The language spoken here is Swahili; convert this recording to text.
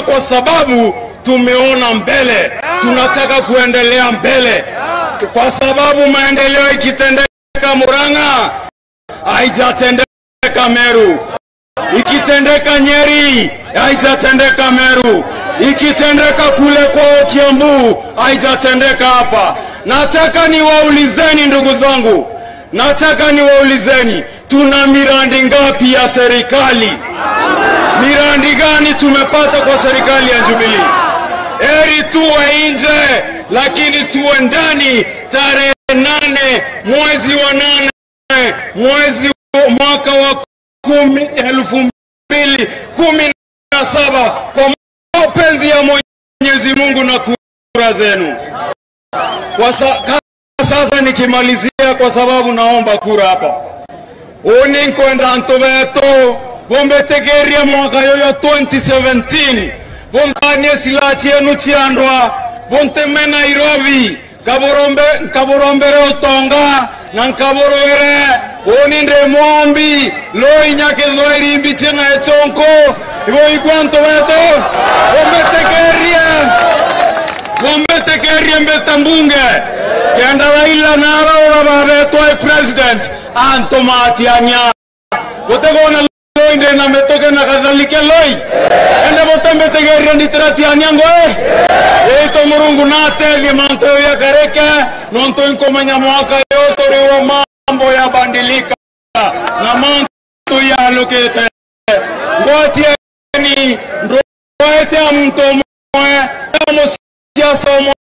tunasema kwa sababu tumeona mbele, tunataka kuendelea mbele, kwa sababu maendeleo ikitendeka Murang'a haijatendeka Meru, ikitendeka Nyeri haijatendeka Meru, ikitendeka kule kwa Kiambu haijatendeka hapa. Nataka niwaulizeni ndugu zangu, nataka niwaulizeni, tuna miradi ngapi ya serikali? Miradi gani tumepata kwa serikali ya Jubilee? Heri tuwe nje, lakini tuwe ndani. Tarehe nane mwezi wa nane mwezi wa mwaka wa kumi elfu mbili kumi na saba kwa mapenzi ya Mwenyezi Mungu na kura zenu. Kwa sa, sasa nikimalizia, kwa sababu naomba kura hapa uninkwenda ntu beto bombetegeria mwaka yoyo 2017 bontanie sila chienu chiandwa bonteme Nairobi kaborombe nkaborombere otonga na nkaborogere oninde mwombi loinyakethwa irimbi chenga echonko ibo ikwanto beto bombetegeria bombetegeria mbeta mbunge kenda Raila narora babetwa president anto matianya botegona loinde na metoke na kadhalike loi ende botembetegeria nditiratiania ngoe eito murungu natethie manto ya kareke nonto inkomenya mwaka yote riwa mambo ya bandilika na manto ya lokete ngotieni ndoete ya mtu mwe siasa